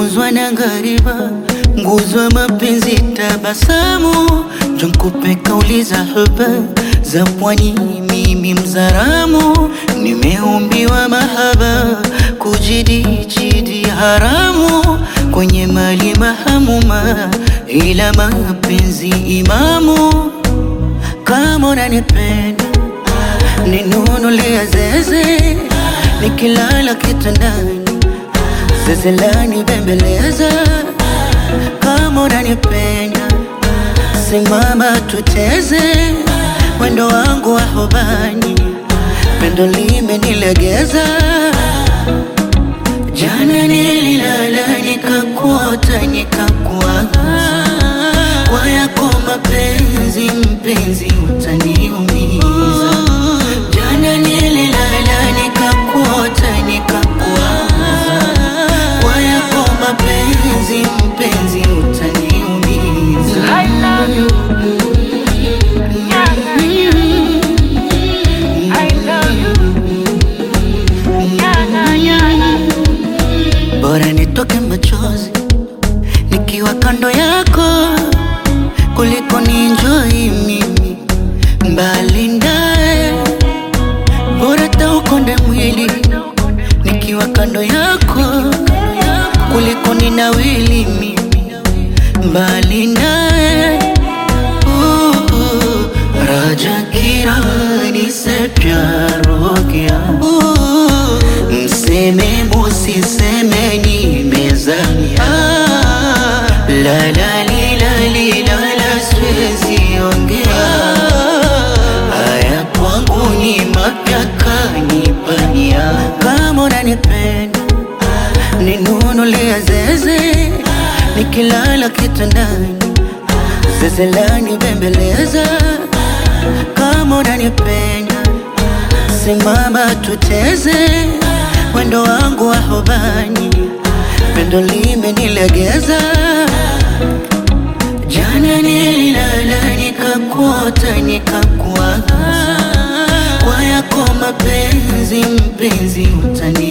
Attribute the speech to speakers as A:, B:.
A: nimefunzwa na ngariba, nguzo ya mapenzi tabasamu, jonkupe kauli za huba za pwani, mimi mzaramu, nimeumbiwa mahaba, kujidijidi haramu, kwenye mali mahamuma, ila mapenzi imamu, kama unanipenda ninunulia zeze, nikilala kitandani zeze lani bembeleza, kama unanipenda simama tuteze, mwendo wangu wa hobani, pendo limenilegeza. Jana nililala nikakuota nikakuaga, kwa yako mapenzi mpenzi utaniumiza. Jana nililala nikakuota nikakuaga, kwa yako mapenzi mpenzi utaniumiza.
B: I love you. Nyanga, I love you. Nyanga, nyanga.
A: Bora nitoke machozi nikiwa kando yako kuliko ninjoi mimi mbali ndaye. Bora taukonde mwili nikiwa kando yako kuliko ninawili mimi mbali naye. Uh, uh, राजा की रानी से प्यार हो गया mseme musiseme nimezamia la la li la li la la siwezi ongea haya kwangu ni mapya kanipania kama unanipenda ninunulia zeze nikilala kitandani zeze lani bembeleza kama unanipenda simama tuteze mwendo wangu wa hobani pendo limenilegeza jana nililala nikakuota nikakuaga kwa yako mapenzi mpenzi utani